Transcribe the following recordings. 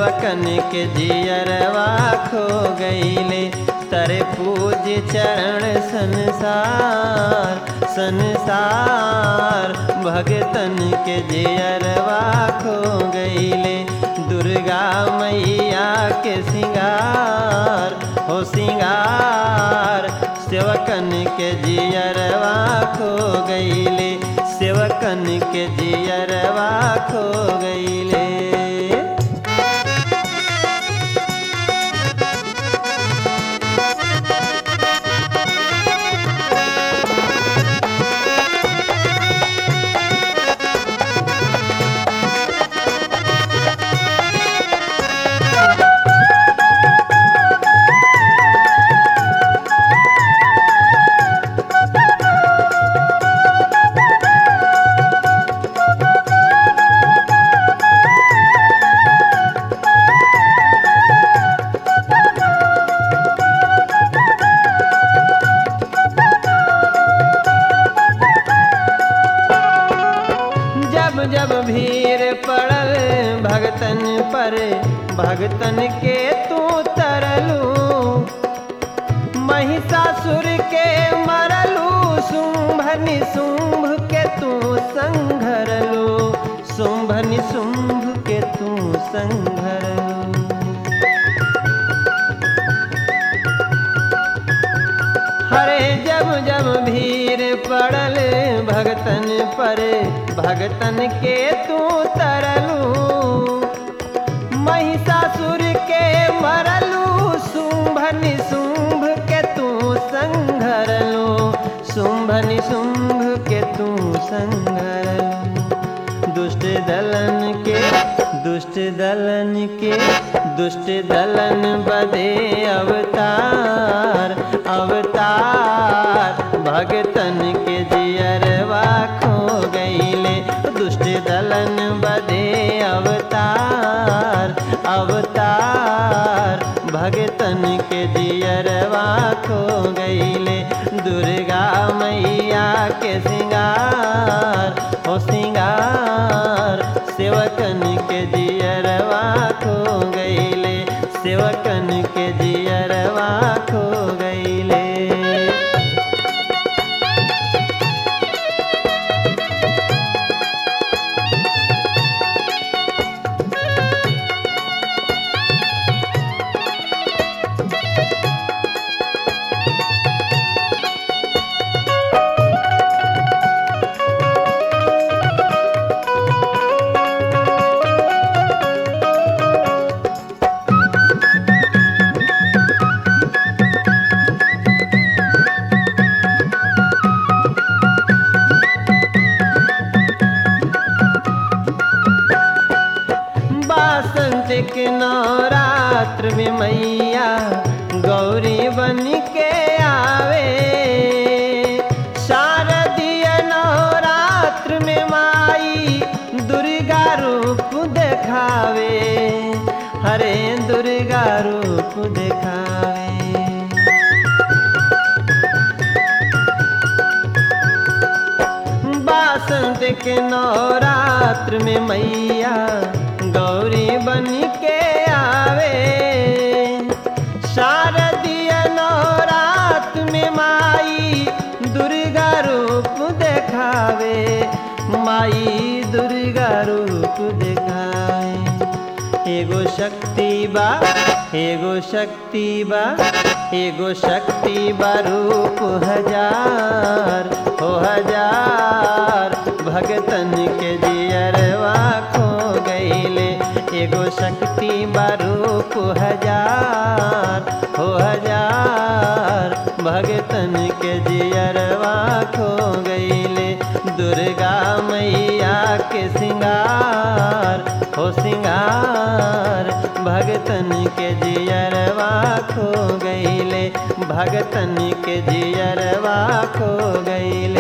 सेवकन के जियरवा खो गईले तरे पूज चरण संसार संसार भगतन के जियरवा खो गईले दुर्गा मैया के सिंगार हो सिंगार सेवकन के जियरवा खो गईले सेवकन के जियरवा खो गईले जब जब भीड़ पड़ल भगतन पर भगतन के तू तरलू महिषासुर के मरलू शुंभ निशुंभ के तू संघरलू शुंभ निशुंभ के तू संघरलू हरे जब जब भीड़ पड़ल भगतन पर भगतन के तू तरलू महिषासुर के मरलू शुंभ निशुंभ के तू संघरलू शुंभ निशुंभ के तू संघरलू दुष्ट दलन के दुष्ट दलन के दुष्ट दलन बदे अवतार अवतार भगतन के जियरवा खो गईले दुष्ट दलन बदे अवतार अवतार भगतन के जियरवा खो गईले दुर्गा मैया के सिंगार हो सिंगार सेवकन के जियरवा खो गईले सेवकन के जियरवा खो गईले बासंत के नवरात्र में मैया गौरी बन के आवे शारदीय नवरात्र में माई दुर्गा रूप देखावे हरे दुर्गा रूप देखावे बासंत के नवरात्र में मैया गौरी बन के आवे शारदीय नवरात्र में माई दुर्गा रूप देखावे माई दुर्गा रूप देखावे एगो शक्ति बा एगो शक्ति बा एगो शक्ति बा रूप हजार हो हजार भगतन के जियरवा खो गईले एगो शक्ति बा रूप हजार हो हजार भगतन के जियरवा खो गईले दुर्गा मैया के सिंगार हो सिंगार भगतन के जियरवा खो गईले भगतन के जियरवा खो गईले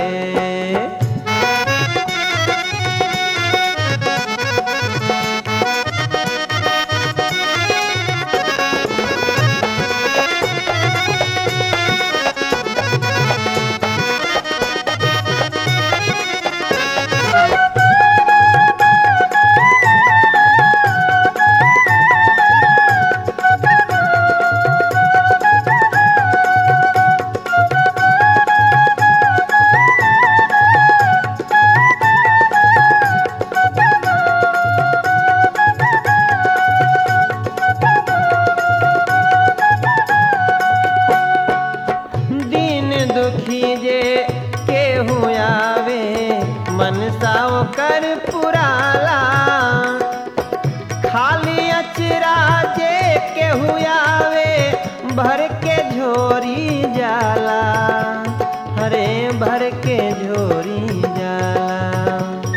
अचरा जे केहू आवे भर के झोरी जाला हरे भर के झोरी जाला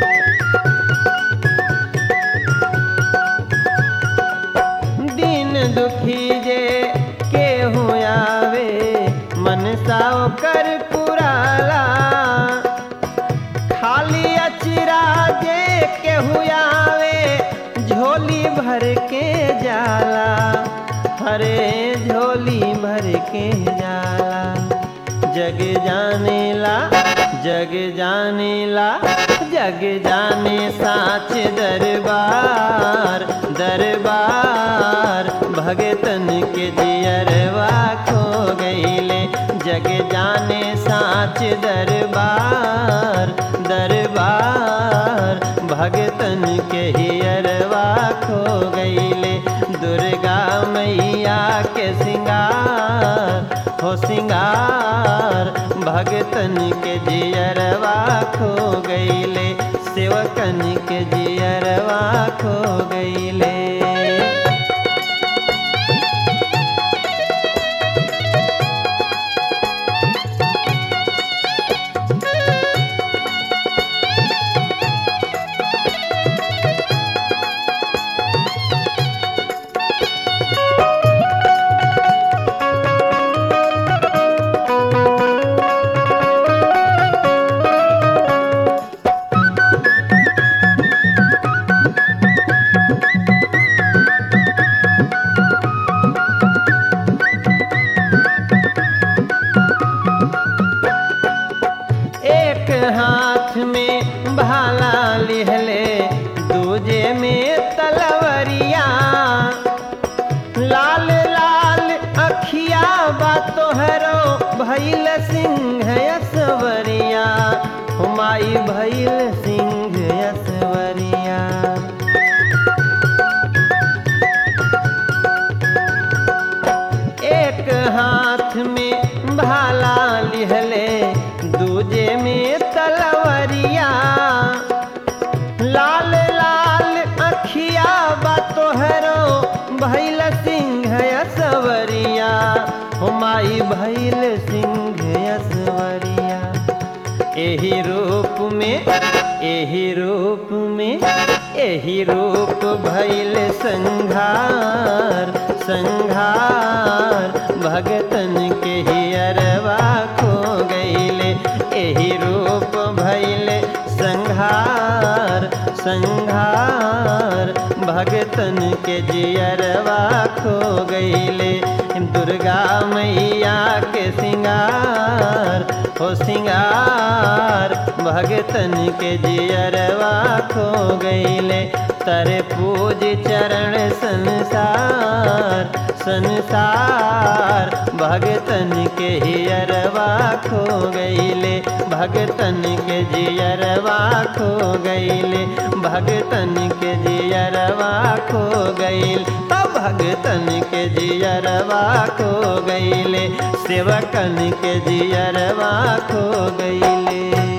दिन दुखी जे केहू आवे मन साव कर पुराला खाली अचरा जे केहू आवे झोली भर के जाला हरे झोली भर के जाला जग जानेला जग जानेला जग जाने साच दरबार दरबार भगतन के जियरवा खो गईले जग जाने साच दरबार दरबार भगतन के हियरवा खो गईले दुर्गा मैया के सिंगार हो सिंगार भगतन के जियरवा खो गईले सेवकन के जियरवा खो गईले एक हाथ में भाला लिहले दूजे में तलवरिया लाल लाल अखिया बा तोहरो भैल सिंह यसवरिया हुमाई भैल सिंह यसवरिया एक हाथ में भाला लिहले दूजे में तलवरिया लाल लाल अखिया बा तोहरो भैल सिंह यसवरिया हुमाई भैल सिंह यसवरिया एही रूप में एही रूप में एही रूप भैल संघार संघार भगतन के हियरवा खो गईले एही रूप भैले संघार संघार भगतन के जियरवा खो गईले दुर्गा मैया के सिंगार हो सिंगार भगतन के जियरवा खो गईले तरे पूज चरण संसार संसार भगतन के हियरवा खो गईले भगतन के जियरवा खो गईले भगतन के जियरवा खो गईल तो भगतन के जियरवा खो गईले सेवकन के जियरवा खो गईले